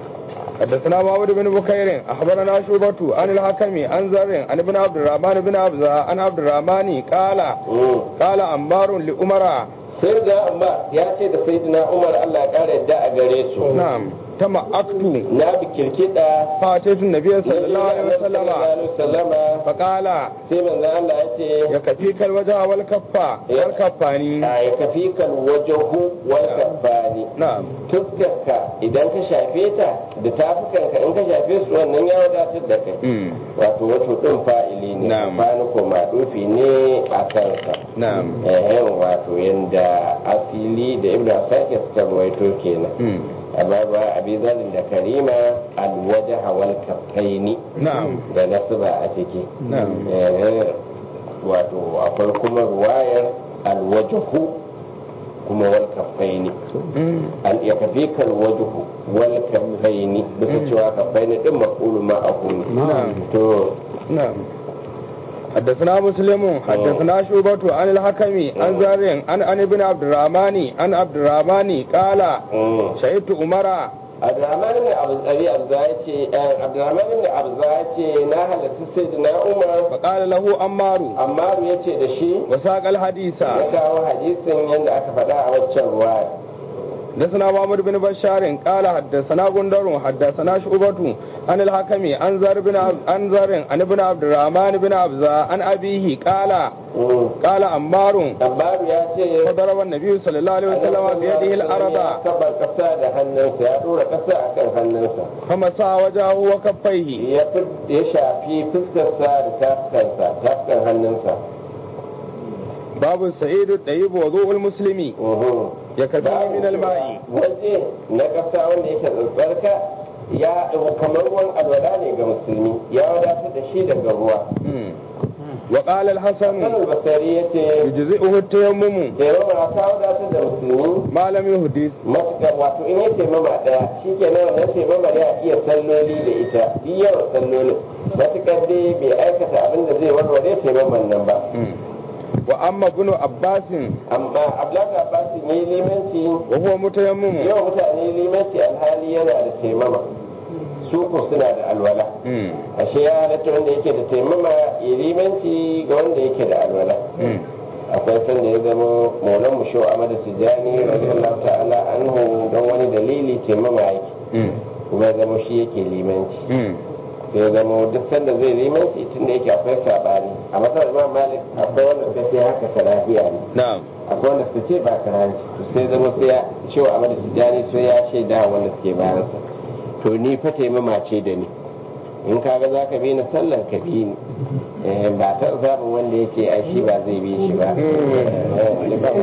حدثنا محمد بن بكير اخبرنا شعبة عن الحكم عن زر عن ابن عبد الرحمن بن عبزة عن عبد الرحمن قال Mm. قال عمار لأمر sai da amma ya ce da sayyidina Umar Allah ya kara yadda a gare su نعم تمعكت na bi kirkida فاتيت النبي صلى الله عليه وسلم wasallama فقال sai manzo Allah ya ce يكفيك الوجه والكفة والكفاني a ya kafi kan wajahu wal kaffani نعم fuskarka idan ka shafe ta da tafukanka in ka shafe su wannan ya wadatar da kai مم. wato wato ɗin fa'ili ne Na'am. fani ko maɗufi ne a kansa نعم ehen wato yanda asili da ibn asakir suka ruwaito kenan مم. amma ba abi zalin da karima alwaja hawal kaffaini نعم da nasuba a ciki نعم Eh, wato akwai kuma ruwayar alwajahu kuma wal kaffaini مم. an ya kafi kal wajhu wal kaffaini bisa cewa kaffaini din maqulu ma aqulu نعم. to نعم حدثنا مسلم حدثنا شعبة عن الحكم عن زار عن عن ابن عبد الرحمن عن عبد الرحمن قال mm. شهدت عمر Abdurrahman ibn Abi Abza ya ce Abdurrahman ibn Abza ya ce na halarci Sayyidina Umar فقال له عمار Ammaru ya ce da shi وساق الحديث ya kawo hadisin yadda aka faɗa a waccan ruwa حدثنا محمد بن بشار قال حدثنا غندر حدثنا شعبة عن الحكم عن زر بن عب- عن زر عن ابن عبد الرحمن بن عبزة عن أبيه قال قال عمار Ammaru ya ce فضرب النبي صلى الله عليه وسلم بيده ya الأرض saba ƙasa da hannunsa ya ɗora ƙasa a kan hannunsa فمسح وجهه وكفيه ya fi- ya shafi fuskarsa da tafukansa tafukan hannunsa باب السعيد الطيب وضوء المسلم Mhm. يكفيه من الماء waje na ƙasa wanda yake tsarka ya kamar ruwan alwala ne ga musulmi ya wadatar da shi daga ruwa مم. وقال الحسن sanin basari ya ce يجزئه التيمم da yawan ta wadatar da musulmi ما لم يحدث matuƙa wato in ya taimama ɗaya shi ke nan wannan taimama ya iya salloli da ita duk yawan sallolin matuƙar dai bai aikata abin da zai warware taimaman nan ba مم. وأما ابن عباس amma abdullahi abbasin yi limanci وهو متيمم yawan mutane limanci alhali yana da taimama su ko suna da alwala مم. ashe ya halatta wanda yake da taimama ya limanci ga wanda yake da alwala مم. akwai sanda ya zama maulan mu shau amada tijjani radiyallahu ta'ala anhu don wani dalili taimama yake مم. kuma ya zama shi yake limanci مم. sai ya zama duk sanda zai limanci tun da yake akwai sabani a matsalar imam malik akwai wanda suka ce haka karafiya ne نعم akwai wanda suka ce ba karanci to sai zama sai ya shau amada tijjani sai ya shaida wanda suke bayansa to ni fa taimama ce da ni in kaga za ka bi ni sallar ka bi ni Eh, ba ta zaɓin wanda ya ce ai shi ba zai bi shi ba Eh, ba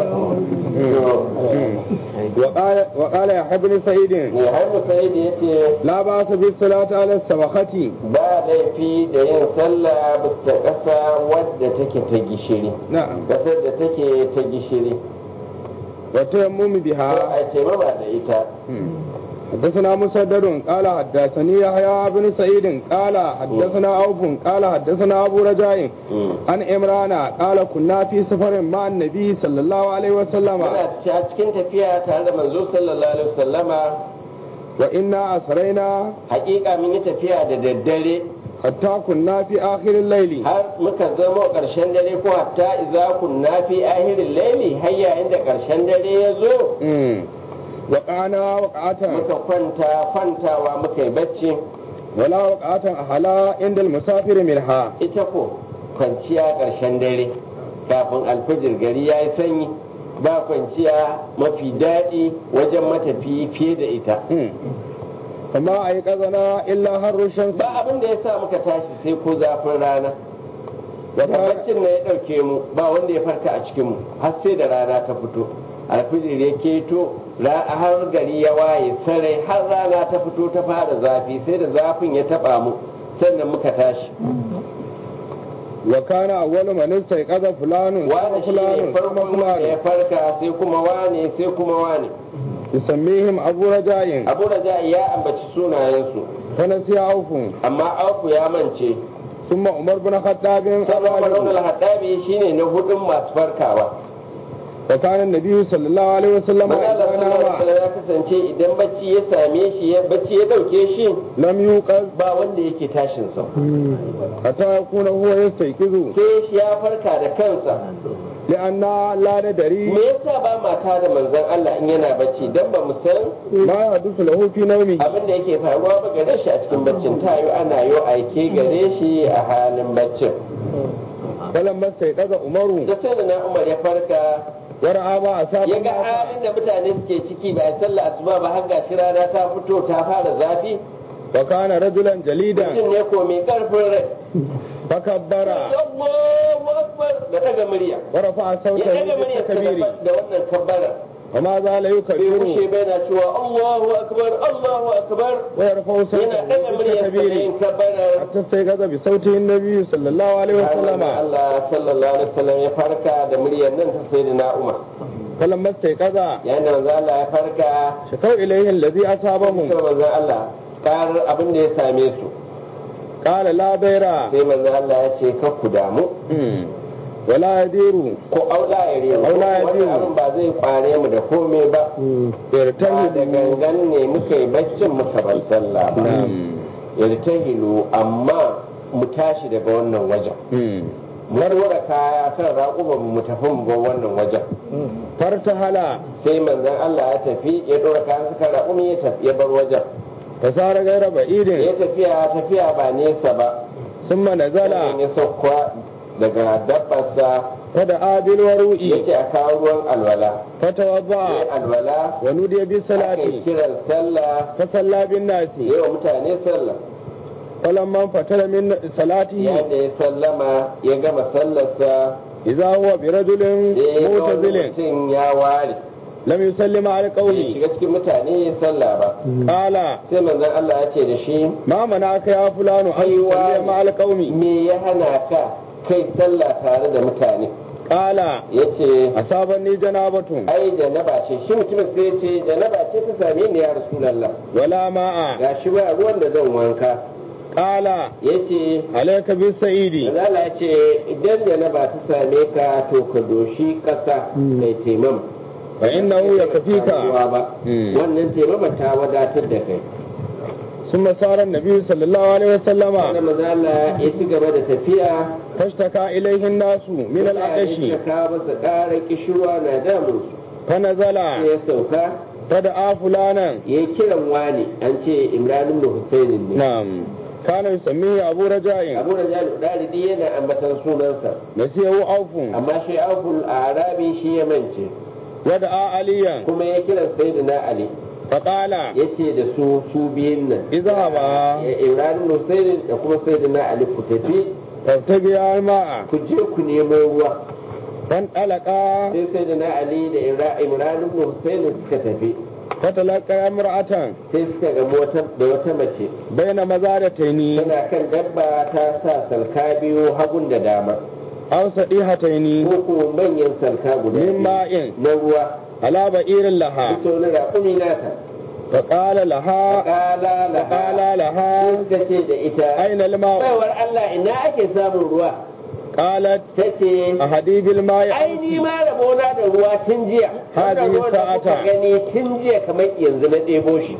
to, وقال وقال يا ابن سعيد ne har musaidi ya ce لا بأس بالصلاة على السبخة ba laifi da yin sallah bisa ƙasa wadda take ta gishiri نعم ƙasar da take ta gishiri والتيمم ko بها a taimama da ita حدثنا مسدد قال حدثني يحيى بن سعيد قال حدثنا عوف قال حدثنا ابو رجاء عن عمران قال كنا في سفر مع النبي صلى الله عليه وسلم muna a cikin tafiya tare da manzo sallallahu alaihi wasallama وإنا أسرينا hakika mun yi tafiya da daddare حتى كنا في آخر الليل har muka zama ƙarshen dare ko hatta idza kunna fi ahirin laili har yayin da ƙarshen dare ya zo مم. وقعنا وقعة muka kwanta kwantawa muka yi bacci ولا وقعة أحلى عند المسافر منها ita ko kwanciya ƙarshen dare kafin alfajir gari ya yi sanyi ba kwanciya mafi daɗi wajen matafiyi fiye da ita مم. فما أيقظنا إلا هر الشمس ba abin da ya sa muka tashi sai ko zafin rana da baccin na ya ɗauke mu ba wanda ya farka a cikin mu har sai da rana ta fito alfijir ya keto ra- har gari ya waye sarai har rana ta fito ta fara zafi sai da zafin ya taɓa mu sannan muka tashi وكان أول من استيقظ فلان wani ثم shi ne فلان ثم farkon wanda ya فلان farka sai kuma wane sai kuma wane يسميهم أبو رجاء abu da ya ambaci sunayensu فنسي عوف amma auku ya mance ثم عمر بن الخطاب sabon الرابع. malon al-haddabi shine na hudun masu farkawa وكان النبي صلى الله عليه وسلم manzo إذا sallallahu alaihi نام wasallam ya kasance idan bacci ya same shi ya bacci ya dauke shi لم يوقظ ba wanda yake tashin sa حتى يكون هو يستيقظ sai shi ya farka da kansa لأن لا ندري me yasa ba mata da manzon Allah in yana bacci dan ba mu san ما يحدث له في نومه abin da yake faruwa ba gare shi a cikin baccin tayo ana yo aike gare shi a halin baccin فلما استيقظ عمر da sai da na Umar ya farka ورأى ما أصاب ya ga الناس halin da mutane suke ciki ba a sallah asuba ba har gashi rana ta fito ta fara zafi وكان رجلا جليدا mutum ne ko mai karfin rai فكبر Allahu akbar da daga murya ورفع ya صوته daga murya بالتكبير da wannan kabbara وما زال bai kushe يكبر bai na cewa Allahu akbar Allahu akbar ويرفع yana صوته daga murya da بالتكبير yin kabbara حتى استيقظ بصوته النبي صلى الله عليه وسلم Allah sallallahu alaihi wasallam ya farka da muryar nan ta sayyidina Umar فلما استيقظ yayin da manzo Allah ya farka شكوا إليه الذي أصابهم sai manzo Allah karar abin da ya same su قال لا ضير sai manzo Allah ya ce kar ku damu مم. ولا يدير ko aula ya rero Aula ya wannan rero. abin ba zai kware mu da komai ba ba da يرتهب gangan ne muka yi baccin muka bar sallah ba نعم. yartahilu amma mu tashi daga wannan wajen مم. mu dora kaya kan raƙuban mu tafi mu bar wannan wajen فارتحل sai manzon Allah ya tafi ya dora kayan suka raƙumi ya tafi ya bar wajen فصار غير ya بعيد tafiya tafiya ba nesa ba ثم نزل sannan ya sauka daga dabbarsa فدعا ya بالوروء ce a kawo ruwan alwala sai فتوضأ alwala ونودي aka yi بالصلاة kiran sallah فصلى بالناس yi wa mutane sallah فلما انفتل من صلاته yayin da ya sallama ya gama sallarsa إذا هو برجل da ya ga wani معتزل mutum ya ware لم يسلم على bai قوله shiga cikin mutane ya sallah ba قال sai manzon Allah ya ce da shi ما منعك يا فلان أن أيوة. تصلي مع القوم me ya hana ka kai sallah tare da mutane قال ya ce أصابني جنابة ai janaba ce shi mutumin sai ya ce janaba ce ta same ni ya rasulallah ولا ماء ga shi ba ruwan da zan wanka قال ya ce عليك بالسعيد Manzala ya ce idan janaba ta same ka to ka doshi ƙasa mai taimam فإنه يكفيك ruwa ba Mm. wannan taimama ta wadatar da kai ثم صار النبي صلى الله عليه wanda وسلم mazala ya ci gaba da tafiya فاشتكى إليه الناس من mutane العطش suka kawo masa ƙarar kishirwa na damun su فنزل sai ya sauka فدعا فلانا ya yi kiran wani an ce imran ibn husainin ne نعم كان يسميه أبو رجاء abu da jami'u ɗalibi yana ambatan sunansa نسيه أوف amma shi abul arabi shi ya mance ودعا عليا kuma ya kiran sayyidina ali فقال ya ce da su su biyun nan اذهبا ya imran ibn husainin da kuma sayyidina ali ku tafi فارتقيا الماء ku je ku nemo ruwa فانطلقا sai sayyidina ali da Imra- imran ibn husainin suka tafi فتلقى امرأة sai suka gamu wata- da wata mace بين مزارتين tana kan dabba ta sa salka biyu hagun da dama أو صديحتين ko kuma manyan salka guda من biyu ماء na ruwa على بئير لها bisa wani raƙumi nata فقال لها kala laha فقال لها suka ce da ita أين الماء baiwar Allah ina ake samun ruwa قالت ta ce أهدي بالماء ai ni ma rabona da ruwa tun jiya Hadi Wannan ruwan da kuka sa'ata. gani tun jiya kamar yanzu na ɗebo shi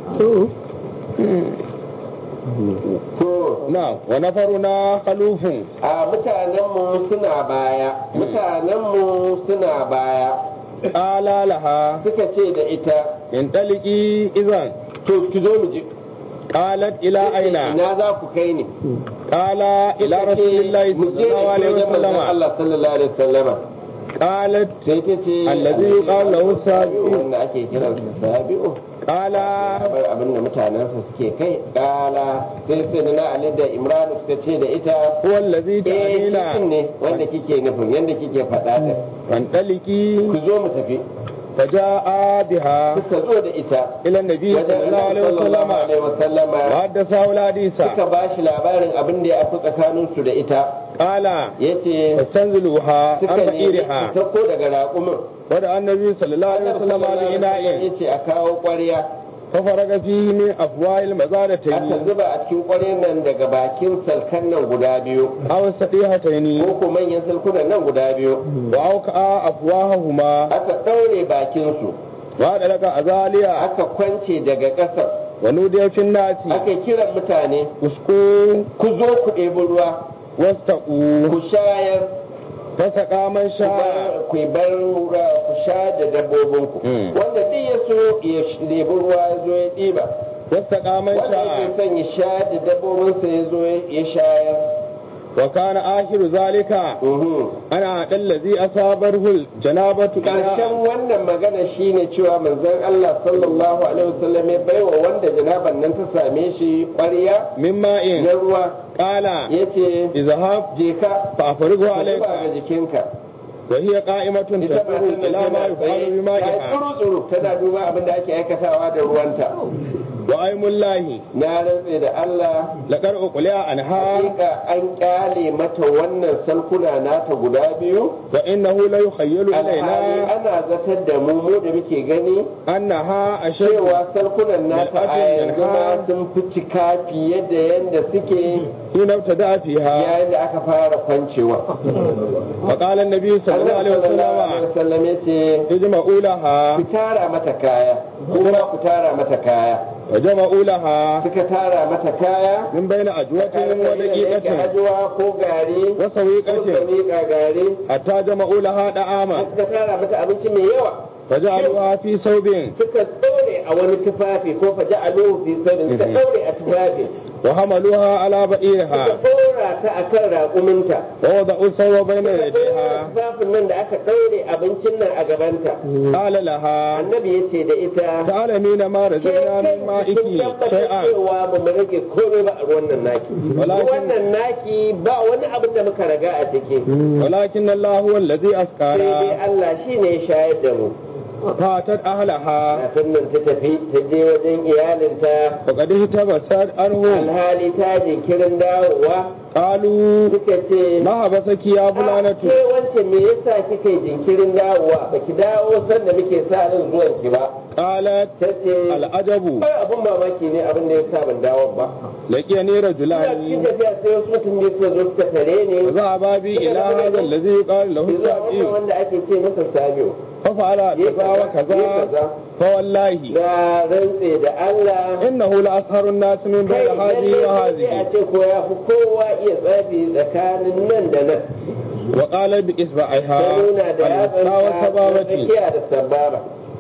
to نعم ونفرنا خلوف a mutanenmu suna baya mutanenmu suna baya قال لها suka ce da ita انطلقي إذا to ki zo mu ji قالت إلى أين ina za ku kai ni قال إلى Suka رسول ce, الله mu صلى je الله da عليه ke wajen manzon وسلم Allah sallallahu alaihi wasallama قالت sai ta ce Allazi yuqalu lahu sabi'u. wanda ake kiransa sabi'u قال bar abin da mutanensa suke kai kala sai sai na Ali da Imran suka ce da ita هو الذي eh shi din تعنينا ne wanda kike nufin yanda kike faɗa ta فانطلقي ku zo mu tafi فجاء بها suka zo da ita إلى النبي wajen صلى الله عليه Annabi sallallahu وسلم alaihi wasallama وحدثه الحديث suka ba shi labarin abin da ya fi tsakaninsu da ita قال yace فاستنزلوها عن suka nemi بئيرها su sauko daga raƙumin ودعا النبي صلى الله عليه وسلم بإناء yace a kawo ƙwarya ففرغ فيه من أفواه aka المزادتين zuba a cikin ƙwaryar nan daga bakin salkan nan guda biyu أو السقيهتين ko ko manyan salkunan nan guda biyu وأوكأ أفواههما aka ɗaure bakinsu وأدرك أزاليا aka kwance daga ƙasar ونودي في الناس aka kiran mutane اسقوا ku zo ku ɗebi ruwa واستقوا ku shayar فسقى من ku شاء bar- ku bar ruwa ku sha da dabbobinku Mm. wanda duk ya so ya sh- ɗebi ruwa ya zo ya ɗiba واستقى من wanda yake شاء son ya sha da dabbobinsa ya zo ya shayar وكان آخر ذلك Mhm. أنا الذي أصابته الجنابة Ƙarshen wannan magana shine cewa manzon Allah sallallahu alaihi wasallam ya baiwa wanda janaban nan ta same shi ƙwarya من na ماء ruwa قال ya ce اذهب je ka فأفرغه ka zuba عليك ga jikinka وهي قائمة ita تنظر matan إلى nan ما tana يفعل tsaye ta yi بمائها tsuru-tsuru tana duba abin da ake aikatawa da ruwanta وأيم الله na rantse da Allah لقد أقلع عنها hakika an kyale mata wannan salkuna nata guda biyu وإنه ليخيل alhali إلينا ana zatar da mu mu da muke gani أنها أشد cewa salkunan nata a Mil'atin yanzu ma yanha. sun fi cika fiye da yadda suke حين ابتدأ فيها yayin da aka fara kwancewa. فقال النبي صلى الله عليه Allah sallallahu alaihi وسلم wasallam ya ce اجمعوا لها ku tara mata kaya kuma ku tara mata kaya وجمعوا لها suka tara mata kaya من بين أجوة yake ودقيقة ajuwa ko gari ko وسويقة miƙa gari حتى جمعوا لها دعاما suka tara mata abinci mai yawa فجعلوها في ثوب suka ɗaure a wani tufafi ko fa ja'aluhu fi sabin suka ɗaure a tufafi وحملوها على suka بئيرها ɗora ta akan raƙuminta ووضعوا الثوب بين suka ɗaure يديها tufafin nan da aka ɗaure abincin nan a gabanta قال لها annabi ya ce da ita تعلمين ما ke رزقنا kai من مائك kin tabbatar شيئا cewa ba mu rage komai ba a ruwan nan naki Walakin- ruwan nan naki ba wani abin da muka raga a ciki ولكن الله هو الذي sai dai أسقانا Allah shi ne ya shayar da mu فاتت أهلها kafin nan ta tafi ta je wajen iyalinta وقد اهتبست عنه alhali ta jinkirin dawowa قالوا suka ce ما حبسك يا "A, فلانة ke wance me yasa kika yi jinkirin dawowa baki dawo sanda muke sa ran zuwan ki ba قالت ta ce العجب ai abun mamaki ne abin da ya sa ban dawo ba لقيني ina cikin رجلان tafiya sai wasu mutum ne suka zo suka tare ni فذهبا بي إلى هذا الذي قال له zuwa wannan السابي wanda ake ce masa sabiyo ففعل كذا وكذا فوالله na rantse da Allah إنه لأسهر الناس من kai بين هذه lalle sai a وهذه ce ko ya fi kowa iya tsafi tsakanin nan da nan وقال بإصبعها ta nuna da الوسطى yatsa والسبابة tsakiya da sabara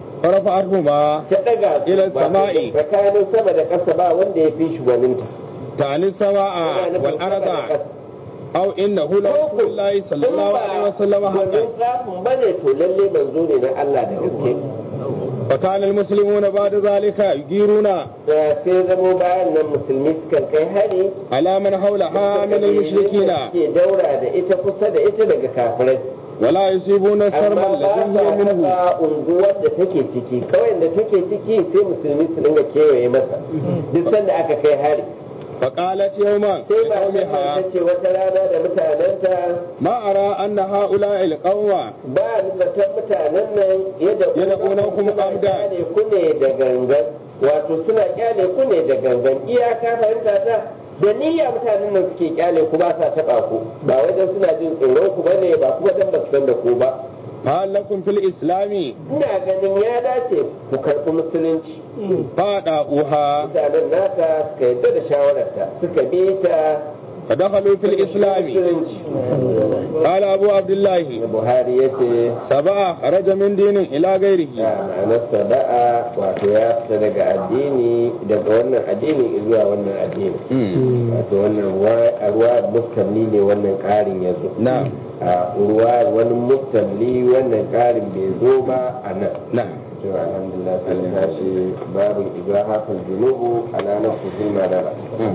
فرفعتهما ta daga su Ila ba sama'i. tsakanin sama da ƙasa ba wanda ya fi shi gwaninta تعني السماء Yana nufin sama da والأرض ƙasa. أو إنه لرسول الله صلى الله عليه وسلم حقا Wannan tsafin bane to lalle manzo ne na Allah da gaske فكان المسلمون بعد ذلك يجيرون da sai zamo bayan nan musulmi sukan kai hari على من حولها من المشركين ke daura da ita kusa da ita daga kafirai ولا يصيبون الشرم amma ba الذي sa هي منه taɓa unguwar da take ciki kawai da take ciki sai musulmi su dinga kewaye masa duk sanda aka kai hari فقالت يوما sai ba ta لقومها ce wata rana da mutanenta ما أرى أن هؤلاء القوم ba ni zaton mutanen nan yadda Yad'unakum suna amdan. kyale ku ne da gangan wato suna kyale ku ne da gangan iyaka fahimta ta da niyya mutanen nan suke kyale ku ba sa taba ku ba wajen suna jin tsoron ku bane ba kuma dan ba su san da ku ba هل لكم في الإسلام ina ganin ya dace ku karɓi musulunci فادعوها mutanen naka suka yadda da shawararta suka bi ta فدخلوا في الإسلام musulunci قال أبو عبد الله buhari ya ce سبعة خرج من دين إلى غيره ya ma'anarsa da'a wato ya fita daga addini daga wannan addini zuwa wannan addini wato wannan ruwa a ruwa mustamli ne wannan ƙarin ya zo نعم a ruwa wani mustamli wannan ƙarin bai zo ba a nan نعم to alhamdulillah sai mu tashi babin ibrahafin junubu ala nafsihin madara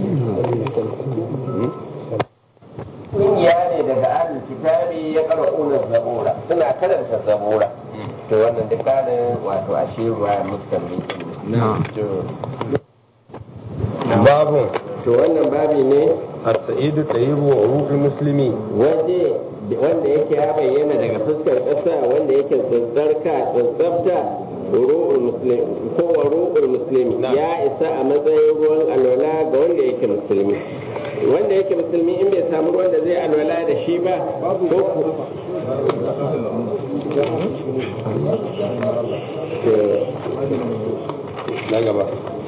kungiya ne daga ahlul kitabi ya qara'una zabura suna karanta zabura to wannan duk kanin wato ashe ruwa mustamli نعم to باب to wannan babi ne السعيد الطيب وعروق المسلمين waje wanda yake ya bayyana daga fuskar ƙasa wanda yake tsatsarka tsatsafta ru'ul muslim ko wa ru'ul muslimi Na'am. ya isa a matsayin ruwan alwala ga wanda yake musulmi wanda yake musulmi in bai samu ruwan da zai alwala da shi ba ko ku na gaba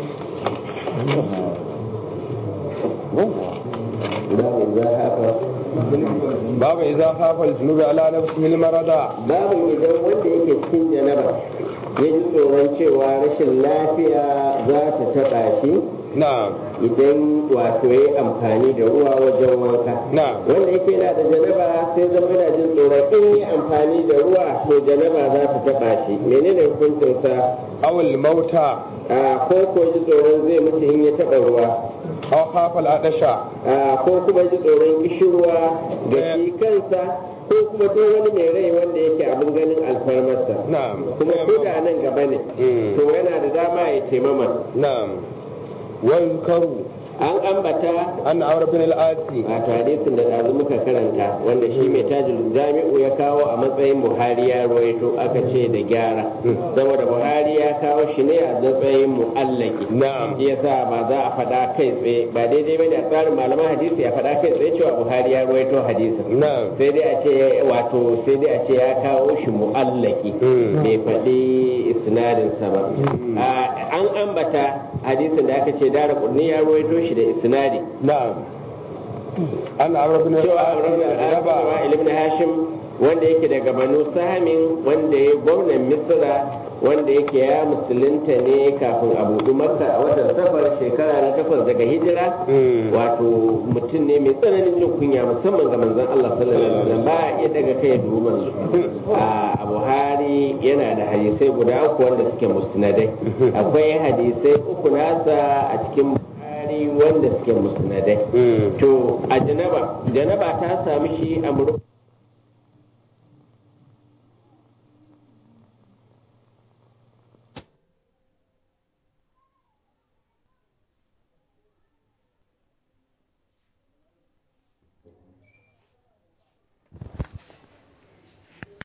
babu za haka babu idza khafa al-junub ala nafsihi al-marada babu idan wanda yake cikin janaba ya ji tsoron cewa rashin lafiya za ta taɓa shi na'am idan wato ya yi amfani da ruwa wajen wanka na'am wanda yake yana da janaba sai zama yana jin tsoron in yi amfani da ruwa to janaba za ta taɓa shi menene hukuncinsa aw al-mauta a ko ko ji tsoron zai mutu in ya taɓa ruwa aw khafa al-adasha a ko kuma ji tsoron kishirwa da shi kansa ko kuma duk wani mai rai wanda yake abin ganin alfarmarsa na'am kuma ko da nan gaba ne Mm. to yana da dama ya taimama na'am wa yuzkaru an ambata an amr bin al-asi wato hadisin da ɗazu muka karanta wanda shi mai tajul jami'u ya kawo a matsayin buhari ya ruwaito aka ce da gyara saboda buhari ya kawo shi ne a matsayin mu'allaki na'am shi yasa ba za a faɗa kai tsaye ba daidai bane a tsarin malaman hadisi ya faɗa kai tsaye cewa buhari ya ruwaito hadisin na'am sai dai a ce wato sai dai a ce ya kawo shi mu'allaki Mm. bai faɗi isnadinsa ba A- an ambata hadisin da aka ce dara kurni ya ruwaito shi da isnadi na'am an amr bin cewa al-asi Rabawa ibn Hashim wanda yake daga Banu Sahamin wanda ya gwamnan Misra wanda yake ya musulunta ne kafin a buɗu Makka a watan safar shekara na takwas daga hijira Mm. wato mutum ne mai tsananin jin kunya musamman ga manzon Allah sallallahu alaihi wasallam ba ya daga kai dubu manzo a Buhari yana da hadisai guda uku wanda suke musnadai akwai hadisai uku nasa a cikin Buhari wanda suke musnadai Mm. to a janaba janaba ta sami shi a murku